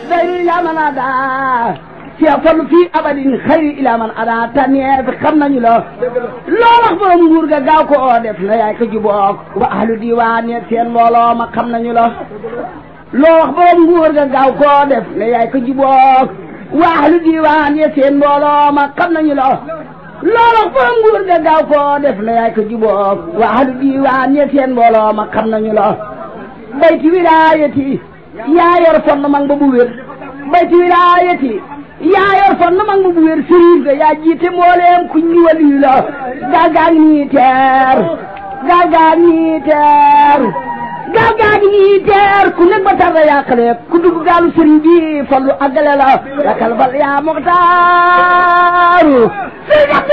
dayru ila man ada Cheikh Fallu fii abadin xayri ila man ada tànneef xam nañu la loo wax borom nguur ga gaaw ko oo def na yaay ko jubook wa ahlu diwaan yeeg seen mbooloo ma xam nañu la loo wax borom nguur ga gaaw koo def ne yaay ko jubook wa ahlu diwaan yeeg seen mbooloo ma xam nañu la loo wax borom nguur ga gaaw koo def ne yaay ko jubook wa ahlu diwaan yeeg seen mbooloo ma xam nañu la bayti wilaayati yaa yor fon mang ba bu wér bayti wilaayati yaa yor fon mang ba bu wér sëriñ ga yaa jiite mbooleem ku ñu waliyu la gaal gaa ngi nii teer gaal gaa ngi nii teer gaal gaa ngi nii teer ku nekk ba tarda yàqale ku dugg gaalu sëriñ bi fallu àggale la rakal bal yaa muxtaaru sëriñ